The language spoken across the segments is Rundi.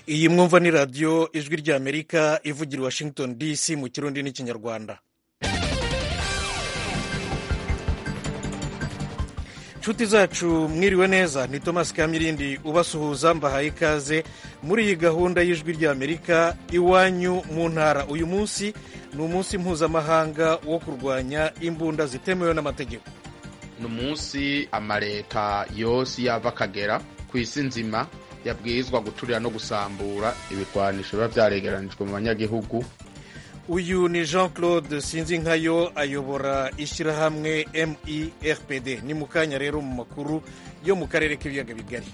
iyi mwumva ni radiyo ijwi ry'amerika ivugira i washington dc mu kirundi n'ikinyarwanda inshuti zacu mwiriwe neza ni thomas kamirindi ubasuhuza mbahaye ikaze muri iyi gahunda y'ijwi ry'amerika iwanyu mu ntara uyu munsi ni umunsi mpuzamahanga wo kurwanya imbunda zitemewe n'amategeko ni umunsi amaleta yose yava akagera ku isi nzima yabwirizwa guturira no gusambura ibigwanisho biba byaregeranijwe mu banyagihugu uyu ni jean claude sinzinkayo ayobora ishyirahamwe merpd ni mu kanya rero mu makuru yo mu karere k'ibiyaga bigari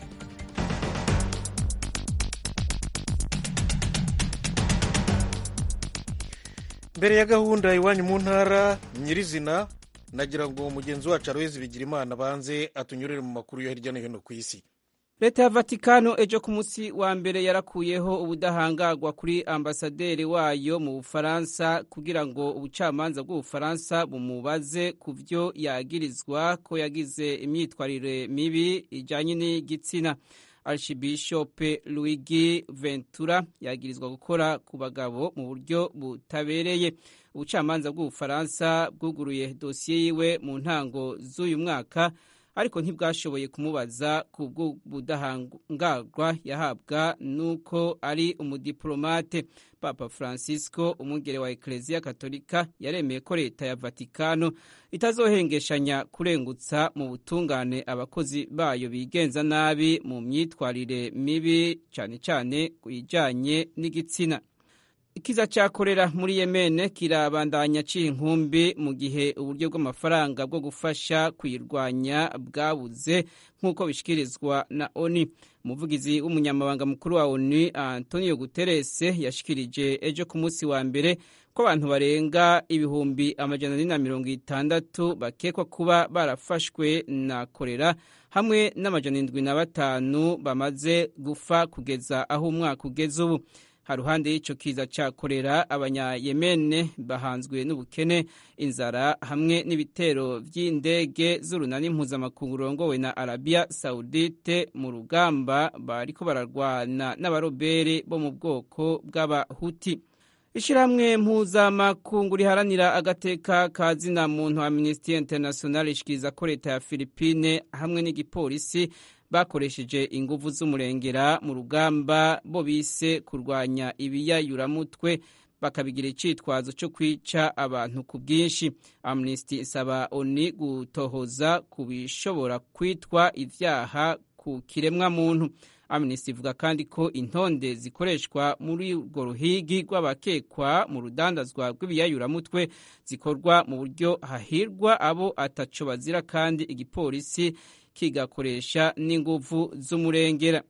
mbere ya gahunda iwanyu mu ntara nyirizina nagira ngo mugenzi wacu aroheze bigira imana banze atunyurire mu makuru yo hirya no hino ku isi leta ya vatikano ejo ku munsi wa mbere yarakuyeho ubudahangarwa kuri ambasaderi wayo mu bufaransa kugira ngo ubucamanza bw'ubufaransa bumubaze ku byo yagirizwa ko yagize imyitwarire mibi ijyanye n'igitsina archibishope luigi ventura yagirizwa gukora ku bagabo mu buryo butabereye ubucamanza bw'ubufaransa bwuguruye dosiye yiwe mu ntango z'uyu mwaka ariko ntibwashoboye kumubaza ku bw'ubudahangarwa yahabwa n'uko ari umudiplomate papa francisco umwungere wa ekereziya katolika yaremeye ko leta ya vatikano itazohengeshanya kurengutsa mu butungane abakozi bayo bigenza nabi mu myitwarire mibi cyane cyane ku bijyanye n'igitsina ikiza cya korera muri yemene kirabandanya aciye inkumbi mu gihe uburyo bw'amafaranga bwo gufasha kuyirwanya bwabuze nk'uko bishyikirizwa na oni umuvugizi w'umunyamabanga mukuru wa oni antonio guterres yashikirije ejo ku munsi wa mbere ko abantu barenga ibihumbi amajana ane na mirongo itandatu bakekwa kuba barafashwe na korera hamwe n'amajana indwi na batanu bamaze gupfa kugeza aho umwaka ugeze ubu haruhande y'icyo kiza cya korera abanyayemene bahanzwe n'ubukene inzara hamwe n'ibitero by'indege z'urunani mpuzamakungu rurongowe na arabiya sawudite mu rugamba bariko bararwana n'abarobere bo mu bwoko bw'abahuti ishyirahamwe mpuzamakungu riharanira agateka ka zina muntu amnesty international ishikiriza ko leta ya filipine hamwe n'igipolisi bakoresheje inguvu z'umurengera mu rugamba bo bise kurwanya ibiyayuramutwe bakabigira icitwazo cyo kwica abantu ku bwinshi amnesty isaba oni gutohoza ku bishobora kwitwa ivyaha ku kiremwa muntu amnesty ivuga kandi ko intonde zikoreshwa muri urwo ruhigi rw'abakekwa mu rudandazwa rw'ibiyayuramutwe zikorwa mu buryo hahirwa abo ataco bazira kandi igipolisi kigakoresha n'inguvu z'umurengera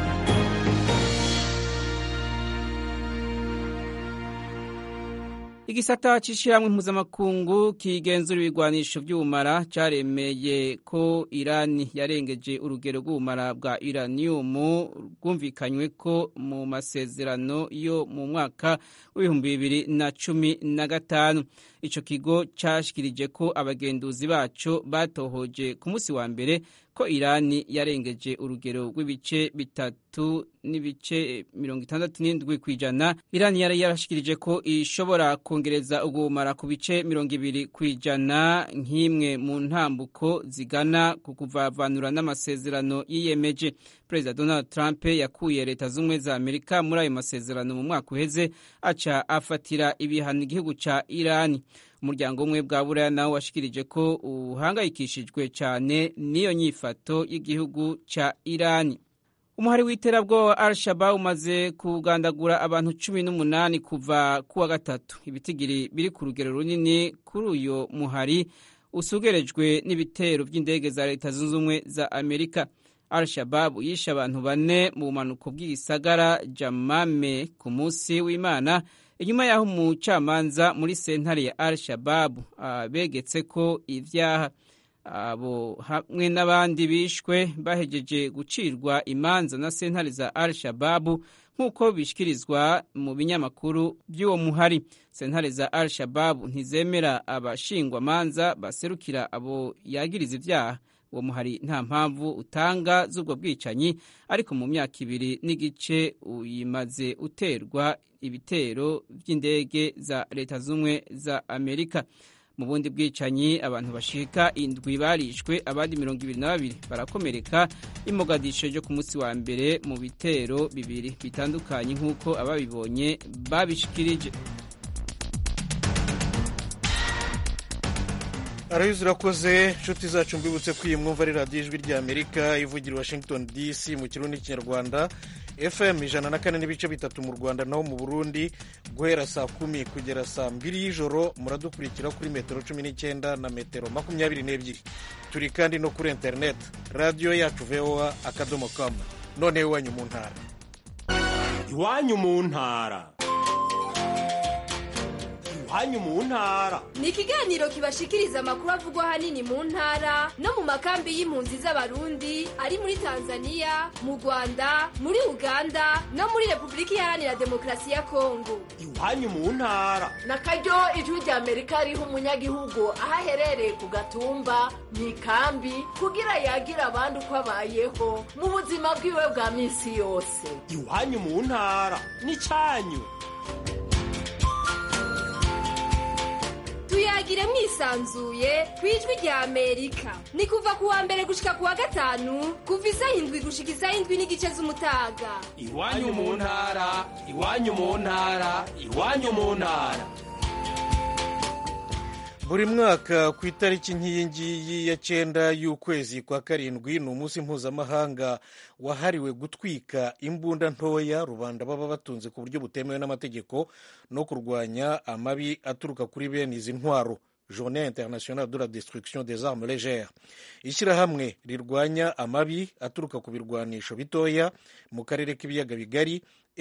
igisata c'ishyirahamwe mpuzamakungu kigenzura ibigwanisho vy'ubumara caremeye ko irani yarengeje urugero rw'ubumara bwa iraniyumu rwumvikanywe ko mu masezerano yo mu mwaka w'ibihumbi bibiri na cumi na gatanu ico kigo cashikirije ko abagenduzi baco batohoje ku munsi wa mbere ko irani yarengeje urugero rw'ibice bitatu n'ibice mirongo itandatu n'indwi ku ijana irani yari yarashikirije ko ishobora kongereza ubumara ku bice mirongo ibiri ku ijana nk'imwe mu ntambuko zigana ku kuvavanura n'amasezerano yiyemeje perezida donald trump yakuye leta z'ubumwe za amerika muri ayo masezerano mu mwaka uheze aca afatira ibihano igihugu ca irani umuryango umwe bwa buraya nawo washikirije ko uhangayikishijwe cyane n'iyo nyifato y'igihugu ca irani umuhari w'iterabwoba wa al shabab umaze kugandagura abantu cumi n'umunani kuva kuwa gatatu ibitigiri biri ku rugero runini kuri uyo muhari usugerejwe n'ibitero by'indege za leta zunze ubumwe za amerika al shabab yishe abantu bane mu bumanuko bw'igisagara jamame ku munsi w'imana inyuma y'aho umucamanza muri sentare ya al shababu begetse ko ibyaha abo hamwe n'abandi bishwe bahegeje gucirwa imanza na sentare za al shababu nk'uko bishyikirizwa mu binyamakuru by'uwo muhari sentare za al shababu ntizemera abashingwamanza baserukira abo yagiriza ibyaha uwo muhari nta mpamvu utanga z'ubwo bwicanyi ariko mu myaka ibiri n'igice uyimaze uterwa ibitero by'indege za leta z'ubumwe za amerika mu bundi bwicanyi abantu bashika indwi barishwe abandi mirongo ibiri na babiri barakomereka imogadisho ryo ku munsi wa mbere mu bitero bibiri bitandukanye nk'uko ababibonye babishikirije arabizi urakoze inshuti zacu mbibutse ko iyi mwumva ari radiyo ijwi rya amerika ivugira washington dc mu kirundi n'ikinyarwanda fm ijana na kane n'ibice bitatu mu rwanda naho mu burundi guhera saa kumi kugera saa mbiri y'ijoro muradukurikira kuri metero cumi n'icyenda na metero makumyabiri n'ebyiri turi kandi no kuri interineti radiyo yacu voa akadomo kamu noneho iwanyu mu ntara iwanyu mu ntara iwanyu mu ntara ni ikiganiro kibashikiriza amakuru avugwa ahanini mu ntara no mu makambi y'impunzi z'abarundi ari muri tanzania mu rwanda muri uganda no muri repubulika iharanira demokarasi ya kongo iwanyu mu ntara na karyo ijwi rya amerika riha umunyagihugu aho aherereye ku gatumba mu ikambi kugira yagira abandi uko abayeho mu buzima bwiwe bwa minsi yose iwanyu mu ntara ni cyanyu tuyagire mwisanzuye ku ijwi rya amerika ni kuva ku wa mbere gushika ku wa gatanu kuva isaha indwi gushika isaha indwi n'igice z'umutaga iwanyu mu ntara iwanyu mu ntara iwanyu mu ntara buri mwaka ku itariki nk'iyi ngiyi ya cyenda y'ukwezi kwa karindwi ni umunsi mpuzamahanga wahariwe gutwika imbunda ntoya rubanda baba batunze ku buryo butemewe n'amategeko no kurwanya amabi aturuka kuri bene izi ntwaro journée internationale de la destruction des armes légères ishyirahamwe rirwanya amabi aturuka ku birwanisho bitoya mu karere k'ibiyaga bigari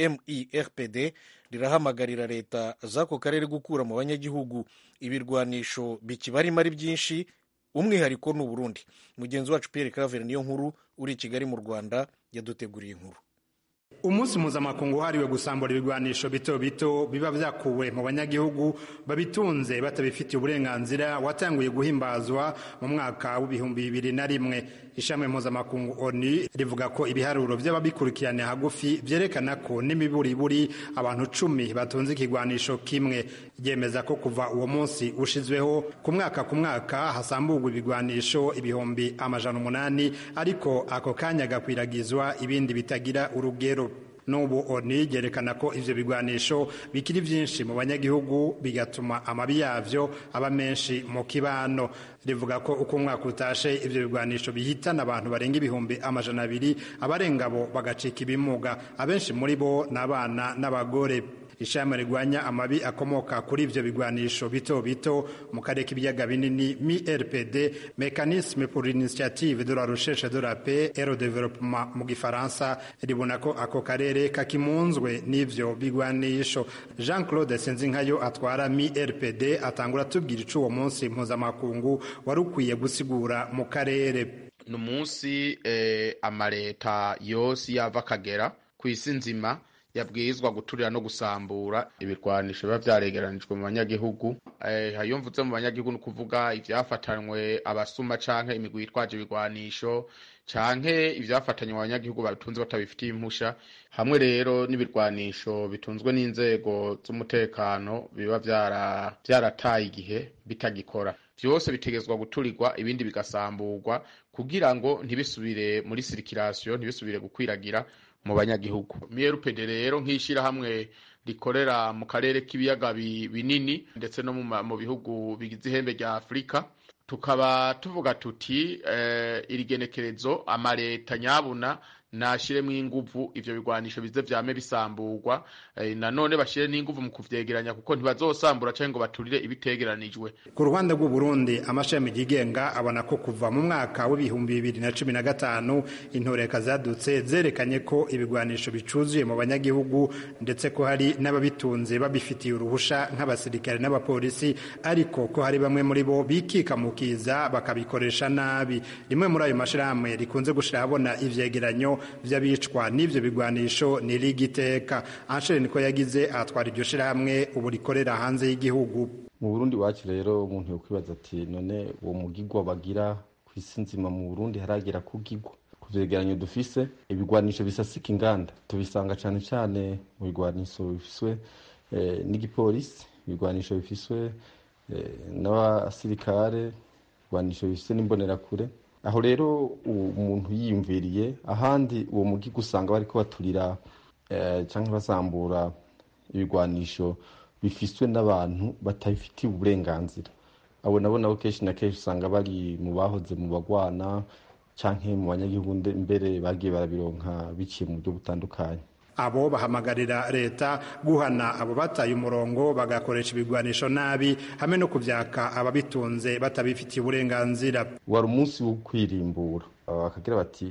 mirpd rirahamagarira leta z'ako karere gukura mu banyagihugu ibirwanisho bikibarimo ari byinshi umwihariko ni uburundi mugenzi wacu pierre claver niyo nkuru uri i kigali mu rwanda yaduteguriye inkuru umunsi mpuzamakungu wahariwe gusambura ibigwanisho bito bito biba byakuwe mu banyagihugu babitunze batabifitiye uburenganzira watanguye guhimbazwa mu mwaka w'ibihumbi bibiri na rimwe ishami mpuzamakungu oni rivuga ko ibiharuro by'ababikurikirana hagufi byerekana ko n'imiburiburi abantu cumi batunze ikigwanisho kimwe ryemeza ko kuva uwo munsi ushizweho ku mwaka ku mwaka hasamburwa ibigwanisho ibihumbi amajana umunani ariko ako kanya gakwiragizwa ibindi bitagira urugero n'ubu oni ryerekana ko ivyo bigwanisho bikiri vyinshi mu banyagihugu bigatuma amabi yavyo aba menshi mu kibano rivuga ko uko umwaka utashe ivyo bigwanisho bihitana abantu barenga ibihumbi amajana abiri abarenga bo bagacika ibimuga abenshi muri bo ni abana n'abagore ishami rigwanya amabi akomoka kuri ivyo bigwanisho bito bito mu karere k'ibiyaga binini MIRPD mécanisme pour l'initiative de la recherche de la paix et le développement mu gifaransa ribona ko ako karere kakimunzwe n'ivyo bigwanisho Jean Claude Senzinkayo atwara MIRPD atangura tubwira ico uwo munsi mpuzamakungu wari ukwiye gusigura mu karere ni umunsi eh, amaleta yose yava akagera ku isi nzima yabwirizwa guturira no gusambura ibirwanisho biba vyaregeranijwe mu banyagihugu hayo mvuze mu banyagihugu ni ukuvuga ivyafatanywe abasuma canke imigwi yitwaje ibirwanisho canke ivyafatanywe mu banyagihugu babitunze batabifitiye impusha hamwe rero n'ibirwanisho bitunzwe n'inzego z'umutekano biba vyarataye igihe bitagikora vyose bitegezwa guturirwa ibindi bigasamburwa kugira ngo ntibisubire muri sirikirasiyo ntibisubire gukwiragira mu banyagihugu mrpd rero nk'ishyirahamwe rikorera mu karere k'ibiyaga binini ndetse no mu bihugu bigize ihembe rya afurika tukaba tuvuga tuti iri genekerezo amaleta nyabuna nashiremo inguvu ivyo bigwanisho bize vyame bisamburwa e, nanone bashire n'inguvu mu kuvyegeranya kuko ntibazosambura canke ngo baturire ibitegeranijwe ku ruhande rw'u Burundi amashami yigenga abona ko kuva mu mwaka w'ibihumbi bibiri na cumi na gatanu intoreka zadutse zerekanye ko ibigwanisho bicuzuye mu banyagihugu ndetse ko hari n'ababitunze babifitiye uruhusha nk'abasirikare n'abapolisi ariko ko hari bamwe muri bo bikika mu kiza bakabikoresha nabi rimwe muri ayo mashirahamwe rikunze gushira habona ivyegeranyo vy'abicwa n'ivyo bigwanisho ni ligiteka Anshere niko yagize atwara iryo shirahamwe ubu rikorera hanze y'igihugu mu Burundi wacu rero umuntu yokwibaza ati none uwo mugigwa bagira ku isi nzima mu burundi haragera kugigwa ku vyegeranyo dufise ibigwanisho bisasika inganda tubisanga cane cane mu bigwanisho bifiswe eh, n'igipolisi ibigwanisho bifiswe eh, n'abasirikare ibigwanisho bifiswe n'imbonerakure aho rero umuntu yiyumviriye ahandi uwo mugiga usanga bariko baturira eh, canke basambura ibigwanisho bifiswe n'abantu batabifitiye uburenganzira abo nabo nabo kenshi na kenshi usanga bari mu bahoze mu bagwana canke mu banyagihugu mbere bagiye barabironka biciye mu buryo butandukanye abo bahamagarira leta guhana abo bataye umurongo bagakoresha ibigwanisho nabi hamwe no kuvyaka ababitunze batabifitiye uburenganzira wari umunsi wo kwirimbura bakagira bati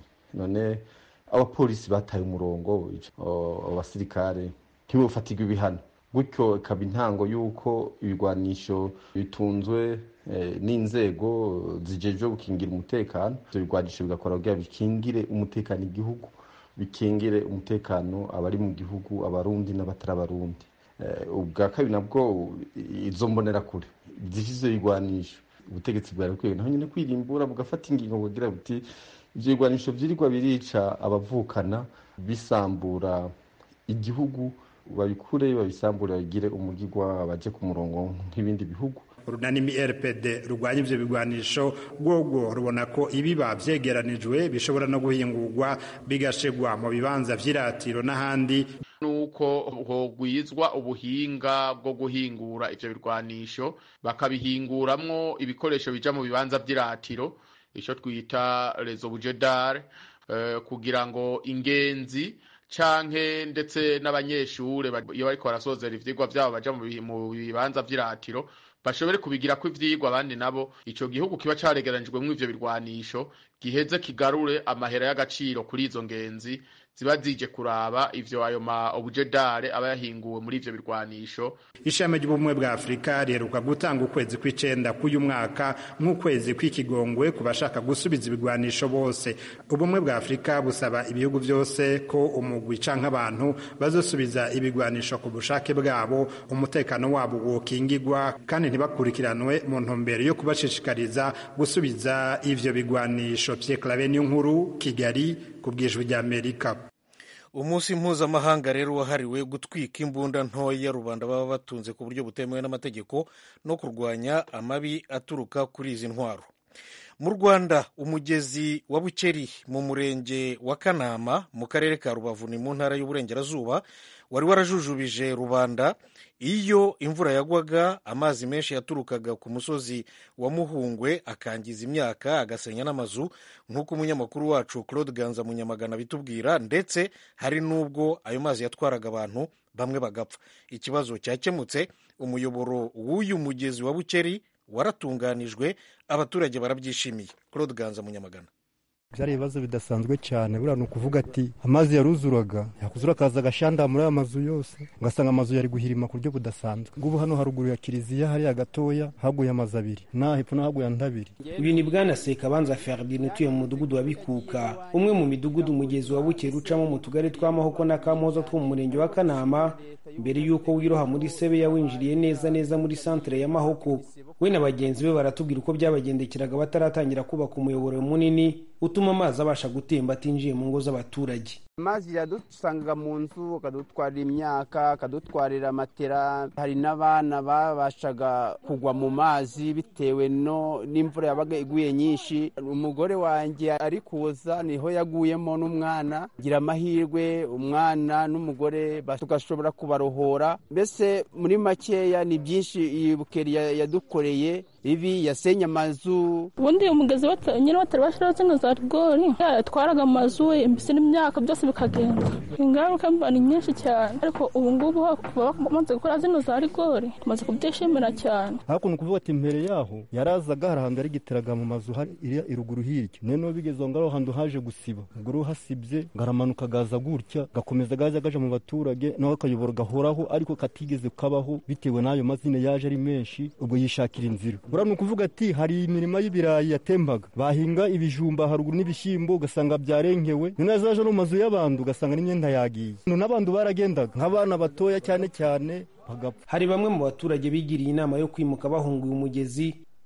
none abapolisi bataye umurongo abasirikare ntibofatirwe ibihano gutyo ikaba intango y'uko ibigwanisho bitunzwe n'inzego zijejwe gukingira umutekano ibyo bigwanisho bigakora kugira bikingire umutekano igihugu bikingire umutekano abari mu gihugu abarundi n'abatari abarundi ubwa kabiri nabwo izo mbonerakure zifise bigwanisho ubutegetsi bwari bukwiye naho nyine kwirimbura bugafata ingingo kugira buti ivyo bigwanisho vyirirwa birica abavukana bisambura igihugu babikure babisambure bagire umugigwa baje ku murongo nk'ibindi bihugu urunanimi rpd rurwanya ivyo bigwanisho rwogwo rubona ko ibiba vyegeranijwe bishobora no guhingurwa bigashigwa mu bibanza vy'iratiro n'ahandi nuko hogwizwa ubuhinga bwo guhingura ivyo birwanisho bakabihinguramwo ibikoresho bija mu bibanza vy'iratiro ico twita rezo bujedare uh, kugira ngo ingenzi canke ndetse n'abanyeshure iyo bariko barasozera ivyigwa vyabo baja mu bibanza vy'iratiro bashobore kubigirako ivyigwa abandi nabo ico gihugu kiba caregeranijwemwo ivyo birwanisho giheze kigarure amahera y'agaciro kuri izo ngenzi ziba zije kuraba ivyo ayo ma obujedare aba yahinguwe muri ivyo birwanisho ishami ry'ubumwe bwa afurika riheruka gutanga ukwezi kw'icenda k'uyu mwaka nk'ukwezi kw'ikigongwe ku bashaka gusubiza ibigwanisho bose ubumwe bwa afurika busaba ibihugu vyose ko umugwi canke abantu bazosubiza ibigwanisho ku bushake bwabo umutekano wabo wokingigwa kandi ntibakurikiranwe mu ntumbero yo kubashishikariza gusubiza ivyo bigwanisho Pierre Claver nkuru Kigali ku bwijwi rya Amerika umunsi mpuzamahanga rero wahariwe gutwika imbunda ntoya rubanda baba batunze ku buryo butemewe n'amategeko no kurwanya amabi aturuka kuri izi ntwaro mu rwanda umugezi wa bukeri mu murenge wa kanama mu karere ka rubavu ni mu ntara y'uburengerazuba wari warajujubije rubanda iyo imvura yagwaga amazi menshi yaturukaga ku musozi wa muhungwe akangiza imyaka agasenya n'amazu nk'uko umunyamakuru wacu claude ganza munyamagana bitubwira ndetse hari n'ubwo ayo mazi yatwaraga abantu bamwe bagapfa ikibazo cyakemutse umuyoboro w'uyu mugezi wa bukeri waratunganijwe abaturage barabyishimiye claude ganza munyamagana byari ibibazo bidasanzwe cyane buriya ni ukuvuga ati amazi yaruzuraga yakuzura akaza agashanda muri aya mazu yose ugasanga amazu yari guhirima ku buryo budasanzwe ngubu hano haruguru ya kiliziya hariya gatoya haguye amazu abiri naha hepfo n'ahaguye andi abiri uyu ni bwana sekabanza ferdinand utuye mu mudugudu wa bikuka umwe mu midugudu umugezi wa bukera ucamo mu tugari twa mahoko na kamoza two mu murenge wa kanama mbere y'uko wiroha muri sebeya winjiriye neza neza muri santere ya mahoko we na bagenzi be baratubwira uko byabagendekeraga bataratangira kubaka umuyoboro munini utuma amazi abasha gutemba atinjiye mu ngo z'abaturage amazi yadusangaga mu nzu akadutwarira imyaka akadutwarira matera hari n'abana babashaga kugwa mu mazi bitewe no n'imvura yabaga iguye nyinshi umugore wanjye ari kuza niho yaguyemo n'umwana gira amahirwe umwana n'umugore tugashobora kubarohora mbese muri makeya ni byinshi iyi bukeri yadukoreye ibi yasenye amazu ubundi umugezi nyine batari bashyiraho zino za rigori yatwaraga amazu mbese n'imyaka byose bikagenda ingaruka mba ni nyinshi cyane ariko ubu ngubu bamaze gukora zino za rigori tumaze kubyishimira cyane hakuno kuvuga ati mbere yaho yarazaga hari ahantu yarigiteraga mu mazu iriya iruguru hirya noneho bigeze aho ngaho ahantu haje gusiba ubwo rero hasibye garamanuka gaza gutya gakomeza gaza gaja mu baturage naho akayobora gahoraho ariko katigeze kabaho bitewe n'ayo mazina yaje ari menshi ubwo yishakira inzira buriya ni ukuvuga ati hari imirima y'ibirayi yatembaga bahinga ibijumba haruguru n'ibishyimbo ugasanga byarengewe noneho zaje no mu mazu y'abantu ugasanga n'imyenda yagiye n'abantu baragendaga nk'abana batoya cyane cyane bagapfa hari bamwe mu baturage bigiriye inama yo kwimuka bahunguye umugezi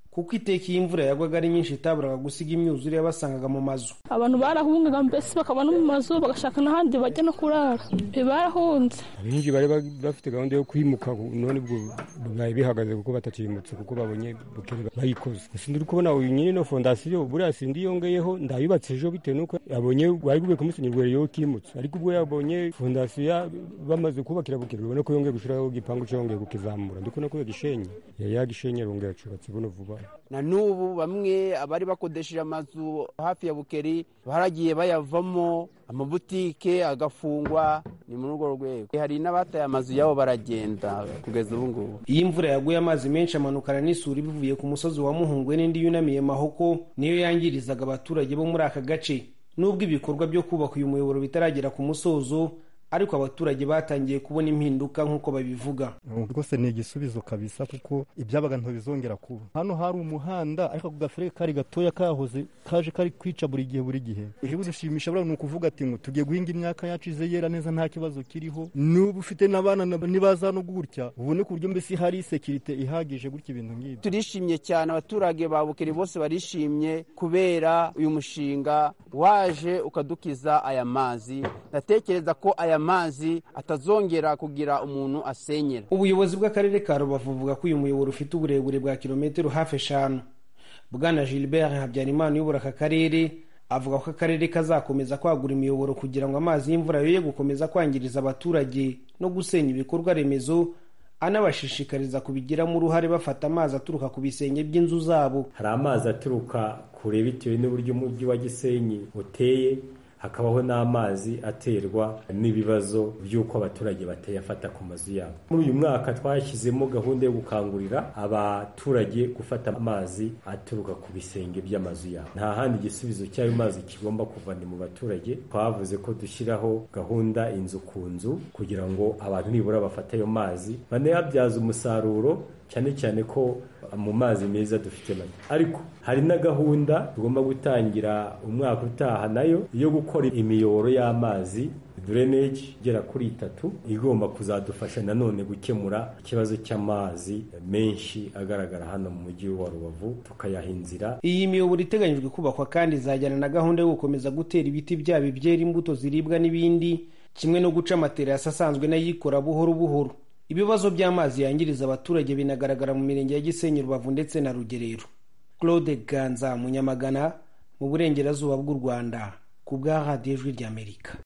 kuko iteka iyo imvura yagwaga ari nyinshi itaburaga gusiga imyuzure yabasangaga mu mazu abantu barahungaga mbese bakaba no mu mazu bagashaka n'ahandi bajya no kurara barahunze abenshi bari bafite gahunda yo kwimuka none ubwo bibaye bihagaze kuko batakimutse kuko babonye bukere bayikoze gusa ndi kubona uyu nyine no fondasiyo buriya sindi yongeyeho ndayubatse ejo bitewe n'uko yabonye bari bubeye kumusenyerwa yo kimutse ariko ubwo yabonye fondasiyo bamaze kubakira bukere ubona ko yongeye gushyiraho igipangu cyo yongeye kukizamura ndi kubona ko yagishenye yagishenye yongeye acubatse buno vuba na n'ubu bamwe abari bakodesheje amazu hafi ya bukeri baragiye bayavamo amabutike agafungwa ni muri urwo rwego hari n'abataye amazu yabo baragenda kugeza ubu ngubu iyo imvura yaguye amazi menshi amanukana n'isuri bivuye ku musozi wa muhungwe n'indi yunamiye mahoko niyo yangirizaga abaturage bo muri aka gace nubwo ibikorwa byo kubaka uyu muyoboro bitaragera ku musozo ariko abaturage batangiye kubona impinduka nk'uko babivuga rwose ni igisubizo kabisa kuko ibyabaga ntibizongera kuba hano hari umuhanda ariko ako gafere kari gatoya kahoze kaje kari kwica buri gihe buri gihe ejo dushimisha buriya ni ukuvuga ati ngo tugiye guhinga imyaka yacu ize yera neza nta kibazo kiriho n'ubu ufite n'abana nibaza no gutya ubone ku buryo mbese hari sekirite ihagije gutya ibintu nk'ibi turishimye cyane abaturage ba bukeri bose barishimye kubera uyu mushinga waje ukadukiza aya mazi ndatekereza ko aya mazi atazongera kugira umuntu asenyera ubuyobozi bw'akarere ka rubavu buvuga ko uyu muyoboro ufite uburebure bwa kilometero hafi eshanu bwana gilbert habyarimana uyobora aka karere avuga ko akarere kazakomeza kwagura imiyoboro kugira ngo amazi y'imvura yoye gukomeza kwangiriza abaturage no gusenya ibikorwa remezo anabashishikariza kubigiramo uruhare bafata amazi aturuka ku bisenge by'inzu zabo hari amazi aturuka kure bitewe n'uburyo umujyi wa gisenyi uteye hakabaho n'amazi aterwa n'ibibazo by'uko abaturage batayafata ku mazu yabo muri uyu mwaka twashyizemo gahunda yo gukangurira abaturage gufata amazi aturuka ku bisenge by'amazu yabo nta handi igisubizo cy'ayo mazi kigomba kuva ni mu baturage twavuze ko dushyiraho gahunda inzu ku nzu kugira ngo abantu nibura bafate ayo mazi banayabyaza umusaruro cyane cyane ko mu mazi meza dufite make ariko hari na gahunda tugomba gutangira umwaka utaha nayo yo gukora imiyoboro y'amazi drainage igera kuri itatu igomba kuzadufasha nanone gukemura ikibazo cy'amazi menshi agaragara hano mu mujyi wa rubavu tukayaha inzira iyi miyoboro iteganyijwe kubakwa kandi izajyana na gahunda yo gukomeza gutera ibiti byaba ibyera imbuto ziribwa n'ibindi kimwe no guca amaterasi asanzwe n'ayikora buhoro buhoro ibibazo by'amazi yangiriza abaturage binagaragara mu mirenge ya gisenyi rubavu ndetse na rugerero claude ganza munyamagana mu burengerazuba bw'u rwanda ku bwa radiyo ijwi ry'amerika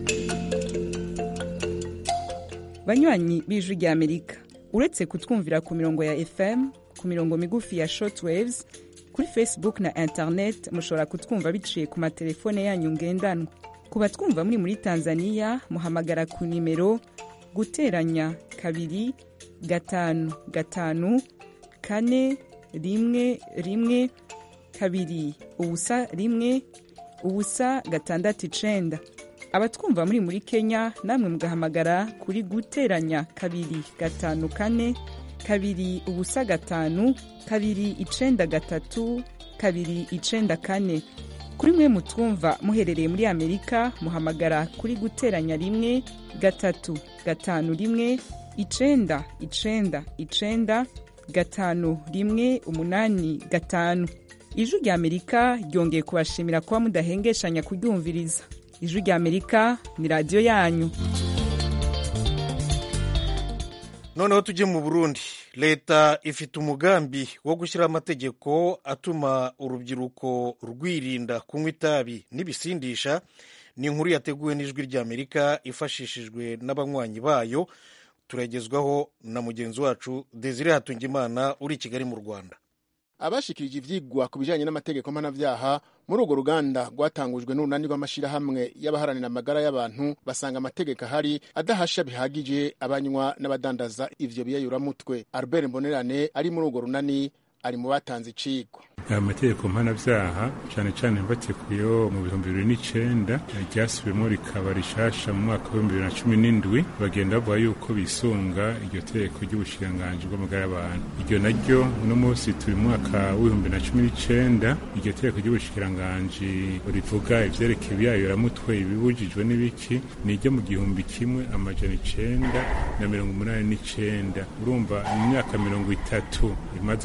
banywanyi b'ijwi ry'amerika uretse kutwumvira ku mirongo ya fm ku mirongo migufi ya shortwaves kuri facebook na internet mushobora kutwumva biciye ku matelefone yanyu ngendanwa ku batwumva muri muri tanzania muhamagara ku nimero guteranya kabiri gatanu gatanu kane rimwe rimwe kabiri ubusa rimwe ubusa gatandatu icenda abatwumva muri muri kenya namwe mugahamagara kuri guteranya kabiri gatanu kane kabiri ubusa gatanu kabiri icenda gatatu kabiri icenda kane kuri mwe mutwumva muherereye muri amerika muhamagara kuri guteranya rimwe gatatu gatanu rimwe icenda icenda icenda gatanu rimwe umunani gatanu ijwi rya amerika ryongeye kubashimira kuba mudahengeshanya kuryumviriza ijwi rya amerika ni radiyo yanyu noneho tujye mu burundi leta ifite umugambi wo gushyiraho amategeko atuma urubyiruko rwirinda kunywa itabi n'ibisindisha ni inkuru yateguwe n'ijwi ry'amerika ifashishijwe n'abanywanyi bayo turagezwaho na mugenzi wacu desire hatungimana uri i kigali mu rwanda abashikirije ivyigwa ku bijanye n'amategeko mpanavyaha muri urwo ruganda rwatangujwe n'urunani rw'amashirahamwe y'abaharanira amagara y'abantu basanga amategeko ahari adahasha bihagije abanywa n'abadandaza ivyo biyayuramutwe albert mbonerane ari muri urwo runani ari mu batanze icigwa amategeko mpanavyaha cane cane mbatekuyeho mu bihumbi bibiri n'icenda ryasubiyemo rikaba rishasha mu mwaka w'ibihumbi bibiri na cumi n'indwi bagenda bavuga yuko bisunga iryo tegeko ry'ubushikiranganji bw'amagara y'abantu iryo naryo uno munsi turi mu mwaka w'ibihumbi bibiri na cumi n'icenda iryo tegeko ry'ubushikiranganji rivuga ivyerekeye ibiyayuramutwe ibibujijwe n'ibiki ni iryo mu gihumbi kimwe amajana icenda na mirongo umunani n'icenda urumva mu myaka mirongo itatu imaze guhera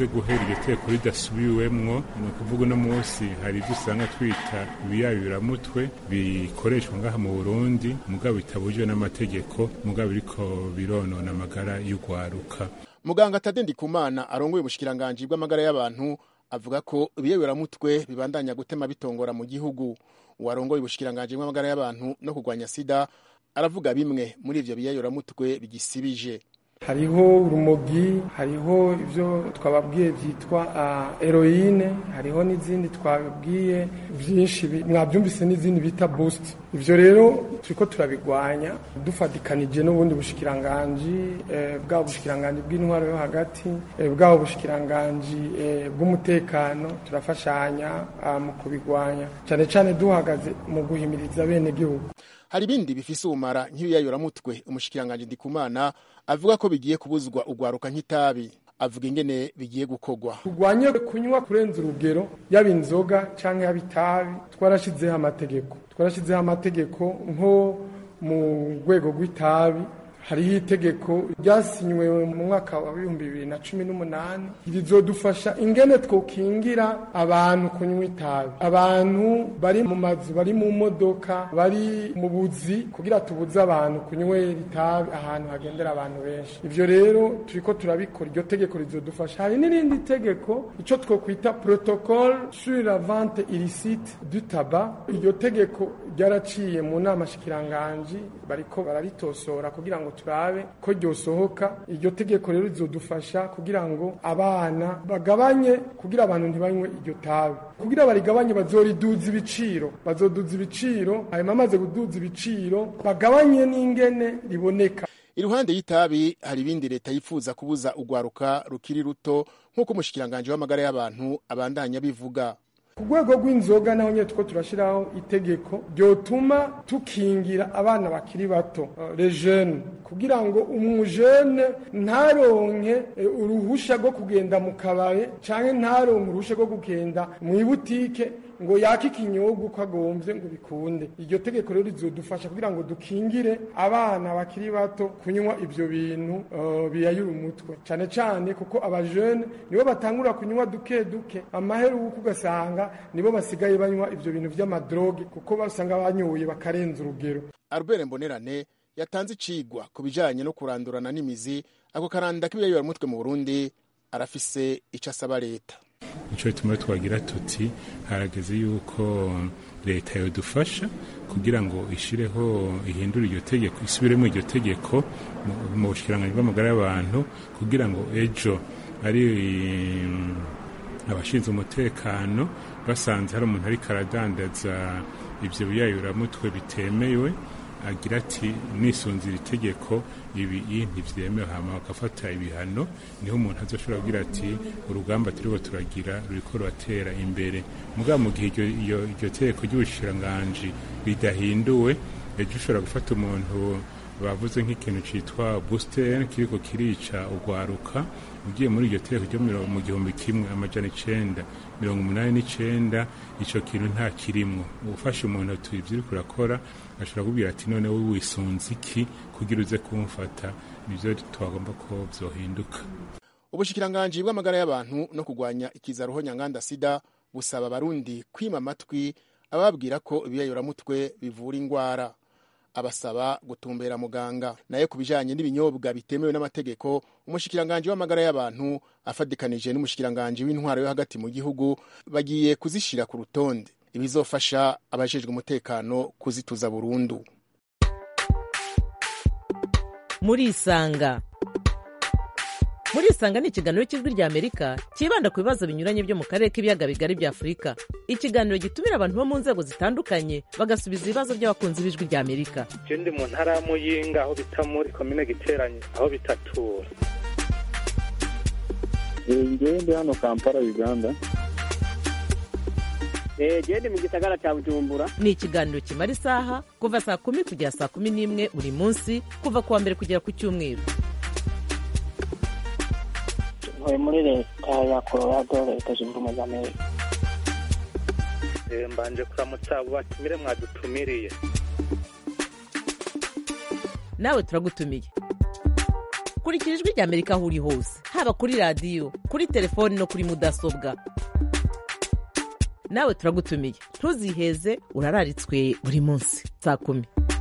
iryo teko ridasubiwemwo ni ukuvuga uno munsi hari ibyo usanga twita ibiyayuramutwe bikoreshwa ngaha mu burundi mugabo bitabujijwe n'amategeko mugabo biriko bironona amagara y'ugwaruka muganga tade ndikumana arongoye ubushikiranganji bw'amagara y'abantu avuga ko ibiyeberamutwe bibandanya gutema bitongora mu gihugu uwarongoye ubushikiranganji bw'amagara y'abantu no kurwanya sida aravuga bimwe muri ivyo biyeberamutwe bigisibije hariho urumogi hariho ibyo twababwiye byitwa eroyine hariho n'izindi twababwiye byinshi mwabyumvise n'izindi bita busiti ibyo rero turi ko turabigwanya dufatikanije n'ubundi bushikiranganji bwaba bushikiranganji bw'intwaro yo hagati bwaba bushikiranganji bw'umutekano turafashanya mu kubigwanya cyane cyane duhagaze mu guhimiriza bene gihugu hari ibindi bifise ubumara nk'ibiyayuramutwe umushikiranganji ndikumana avuga ko bigiye kubuzwa ugwaruka nk'itabi avuga ingene bigiye gukorwa turwanye kunywa kurenza urugero yaba inzoga cyangwa yaba itabi twarashyizeho amategeko twarashyizeho amategeko nko mu rwego rw'itabi hariho itegeko ryasinywe mu mwaka wa bihumbi bibiri na cumi n'umunani rizodufasha ingene twokingira abantu kunywa itabi abantu bari mu mazu bari mu modoka bari mu buzi kugira tubuze abantu kunywera itabi ahantu hagendera abantu benshi ivyo rero turiko turabikora iryo tegeko rizodufasha hari n'irindi tegeko ico twokwita protocole sur la vente illicite du tabac iryo tegeko ryaraciye mu nama shikiranganji bariko bararitosora kugira ngo turabe ko ryosohoka iryo tegeko rero rizodufasha kugira ngo abana bagabanye kugira abantu ntibanywe iryo tabi kugira barigabanye bazoriduza ibiciro bazoduza ibiciro hanyuma amaze kuduza ibiciro bagabanye n'ingene riboneka iruhande y'itabi hari ibindi leta yifuza kubuza ugwaruka rukiri ruto nk'uko umushikiranganji w'amagara y'abantu abandanya bivuga ku rwego rw'inzoga naho nyine two turashyiraho itegeko ryotuma tukingira abana bakiri bato rejene kugira ngo umujene ntaronke uruhusha rwo kugenda mu kabare cyangwa ntaronke uruhusha rwo kugenda mu ibutike ngo yake ikinyobwa uko agombye ngo bikunde iryo tegeko rero rizodufasha kugira ngo dukingire abana bakiri bato kunywa ibyo bintu biyayura umutwe cyane cyane kuko abajene nibo batangura kunywa duke duke amaheruka ugasanga nibo basigaye banywa ibyo bintu by'amadroge kuko basanga banyoye bakarenza urugero albert mbonerane yatanze icigwa ku bijanye no kurandurana n'imizi ako karanda k'ibiyayuramutwe mu burundi arafise ico asaba leta nicyo gituma twagira tuti harageze yuko leta yodufasha kugira ngo ishireho ihindure iryo tegeko isubiremo iryo tegeko mu bushikiranganji bw'amagara y'abantu kugira ngo ejo ari abashinzwe umutekano basanze hari umuntu ariko aradandaza ibyo biyayuramutwe bitemewe agira ati nisunze iri tegeko ibi ntibyemewe hama bagafata ibihano niho umuntu azoshobora kugira ati urugamba turiho turagira ruriko ruratera imbere mugabo mu gihe iryo tegeko ry'ubushikiranganji ridahinduwe ejo ushobora gufata umuntu bavuze nk'ikintu cyitwa booster kiriko kirica ugwaruka ugiye muri iryo tegeko ryo mu gihumbi kimwe amajana icenda mirongo umunani n'icenda ico kintu nta kirimwo ufashe umuntu ati ivyo uriko urakora ashobora kubwira ati none wowe wisunze iki kugira uze kumfata nivyo twagomba ko vyohinduka ubushikiranganji bw'amagara y'abantu no kurwanya ikiza ruho nyanganda sida busaba abarundi kwima amatwi ababwira ko ibiyayuramutwe bivura ingwara abasaba gutumbera muganga naye ku bijanye n'ibinyobwa bitemewe n'amategeko umushikiranganji w'amagara y'abantu afadikanije n'umushikiranganji w'intwaro yo hagati mu gihugu bagiye kuzishira ku rutonde ibizofasha abajejwe umutekano kuzituza burundu murisanga murisanga ni ikiganiro cy'ijwi rya amerika cyibanda ku bibazo binyuranye byo mu karere k'ibiyaga bigari bya afurika ikiganiro gitumira abantu bo mu nzego zitandukanye bagasubiza ibibazo by'abakunzi b'ijwi rya amerika ndi mu ntara ya muyinga aho bita muri komine giteranye aho bitatura ngewe ndi hano kampala uganda gende mu gisagara cya bujumbura ni ikiganiro kimara isaha kuva saa kumi kugera saa kumi n'imwe buri munsi kuva ku wa mbere kugera ku cyumweru ntuye muri leta ya colorado leta zunze ubumwe za amerika mbanje kuramutsa abo batumire mwadutumiriye nawe turagutumiye kurikira ijwi rya amerika aho uri hose haba kuri radiyo kuri telefoni no kuri mudasobwa nawe turagutumiye ntuziheze urararitswe buri munsi saa kumi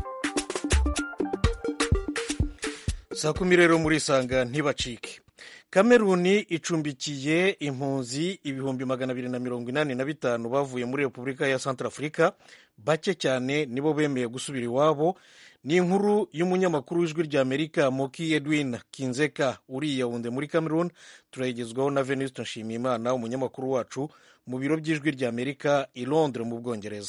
saa kumi rero muri isanga ntibacike kameruni icumbikiye impunzi ibihumbi magana abiri na mirongo inani na bitanu bavuye muri repubulika ya santarafurika bake cyane nibo bemeye gusubira iwabo ni inkuru y'umunyamakuru w'ijwi rya amerika moki edwin kinzeka uri yawunde muri cameroon turayigezwaho na venuste nshimiyimana umunyamakuru wacu mu biro by'ijwi rya amerika i londres mu bwongereza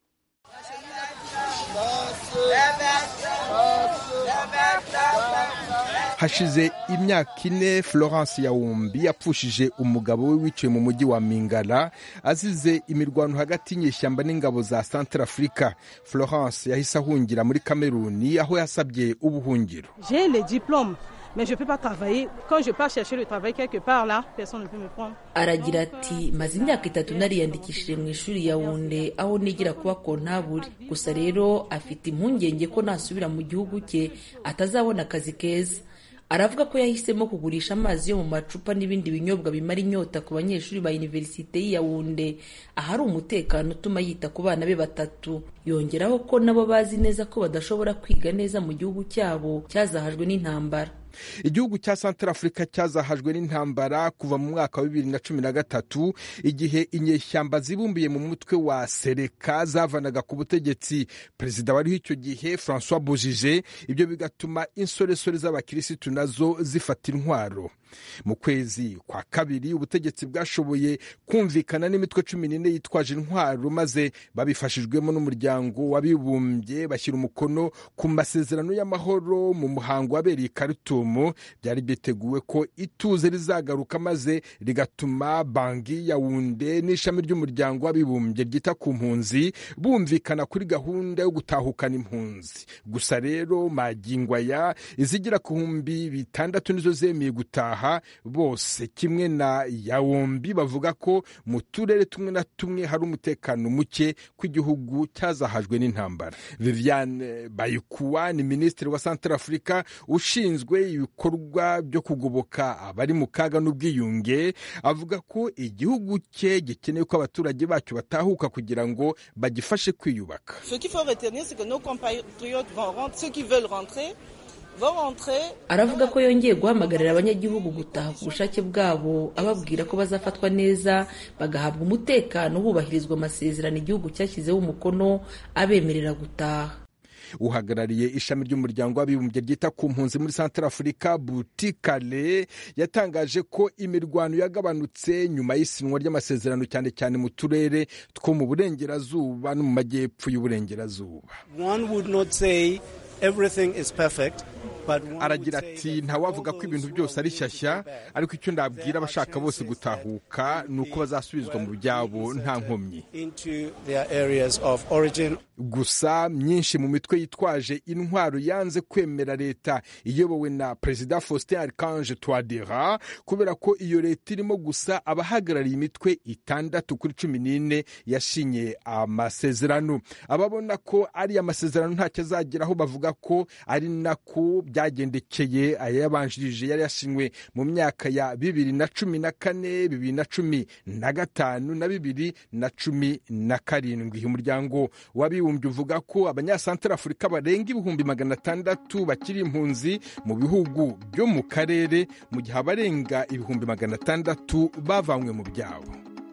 hashize imyaka ine florence yawumbi yapfushije umugabo we wiciwe mu mujyi wa mingala azize imirwano hagati y'inyeshyamba n'ingabo za centre africa florence yahise ahungira muri kameruni aho yasabye ubuhungiro J'ai les diplômes, mais je ne peux pas travailler. Quand je pars chercher le travail quelque part là, personne ne peut me prendre. aragira ati maze imyaka itatu nariyandikishije mu ishuri ya wunde aho nigira kuba kontaburi gusa rero afite impungenge ko nasubira mu gihugu cye atazabona akazi keza aravuga ko yahisemo kugurisha amazi yo mu macupa n'ibindi binyobwa bimara inyota ku banyeshuri ba iniverisite y'i Yaounde ahari umutekano utuma yita ku bana be batatu yongeraho ko nabo bazi neza ko badashobora kwiga neza mu gihugu cyabo cyazahajwe n'intambara igihugu cya centre africa cyazahajwe n'intambara kuva mu mwaka wa bibiri na cumi na gatatu igihe inyeshyamba zibumbiye mu mutwe wa sereka zavanaga ku butegetsi perezida wariho icyo gihe francois bojije ibyo bigatuma insoresore z'abakirisitu nazo zifata intwaro mu kwezi kwa kabiri ubutegetsi bwashoboye kumvikana n'imitwe cumi n'ine yitwaje intwaro maze babifashijwemo n'umuryango w'abibumbye bashyira umukono ku masezerano y'amahoro mu muhango wabereye i Khartoum byari byiteguwe ko ituze rizagaruka maze rigatuma banki ya wunde n'ishami ry'umuryango w'abibumbye ryita ku mpunzi bumvikana kuri gahunda yo gutahukana impunzi gusa rero magingwa ya izigira ku bihumbi bitandatu nizo zemeye gutaha bose kimwe na yawombi bavuga ko mu turere tumwe na tumwe hari umutekano muke ko igihugu cyazahajwe n'intambara viviane bayikuwa ni minisitiri wa centre afurika ushinzwe ibikorwa byo kugoboka abari mu kaga n'ubwiyunge avuga ko igihugu cye gikeneye ko abaturage bacyo batahuka kugira ngo bagifashe kwiyubaka Ce qu'il faut retenir, c'est que nos compatriotes vont rentrer, ceux qui veulent rentrer, vont rentrer. aravuga ko yongeye guhamagarira abanyagihugu gutaha ku bushake bwabo ababwira ko bazafatwa neza bagahabwa umutekano hubahirizwa amasezerano igihugu cyashyizeho umukono abemerera gutaha uhagarariye ishami ry'umuryango w'abibumbye ryita ku mpunzi muri centre afurika butikale yatangaje ko imirwano yagabanutse nyuma y'isinwa ry'amasezerano cyane cyane mu turere two mu burengerazuba no mu majyepfo y'uburengerazuba One would not say everything is perfect, but one aragira ati ntawavuga ko ibintu byose ari shyashya ariko icyo ndabwira abashaka bose gutahuka ni uko bazasubizwa mu byabo nta nkomyi into their areas of origin. gusa myinshi mu mitwe yitwaje intwaro yanze kwemera leta iyobowe na perezida faustin archange twadera kubera ko iyo leta irimo gusa abahagarariye imitwe itandatu kuri cumi n'ine yashinye amasezerano ababona ko ari amasezerano ntacyo azageraho bavuga ko ari nako byagendekeye ayayabanjirije yari yashinywe mu myaka ya bibiri na cumi na kane bibiri na cumi na gatanu na bibiri na cumi na karindwi umuryango w'abibumbye uvuga ko abanyasantara afurika barenga ibihumbi magana atandatu bakiri impunzi mu bihugu byo mu karere mu gihe abarenga ibihumbi magana atandatu bavanywe mu byabo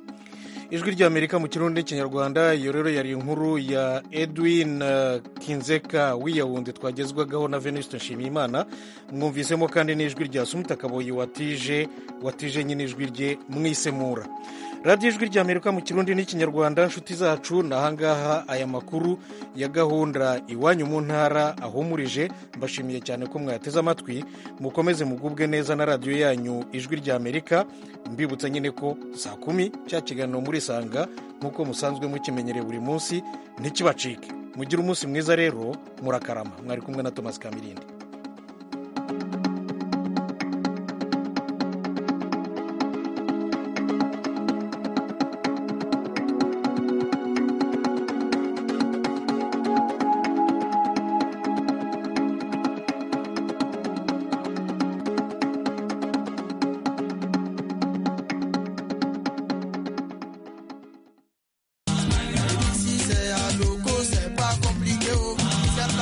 ijwi ry'amerika mu kirundi n'ikinyarwanda iyo rero yari inkuru ya edwin uh, kinzeka wiyawundi twagezwagaho na venuste nshimiyimana mwumvisemo kandi n'ijwi rya sumita kaboyi watije watije nyine ijwi rye mwisemura radiyo ijwi ry'amerika mu kirundi n'ikinyarwanda nshuti zacu ni ahangaha aya makuru ya gahunda iwanyu mu ntara ahumurije mbashimiye cyane ko mwayateze amatwi mukomeze mugubwe neza na radiyo yanyu ijwi ry'amerika mbibutsa nyine ko saa kumi cya kiganiro muri sanga nk'uko musanzwe mukimenyereye buri munsi ntikibacike mugire umunsi mwiza rero murakarama mwari kumwe na thomas kamirindi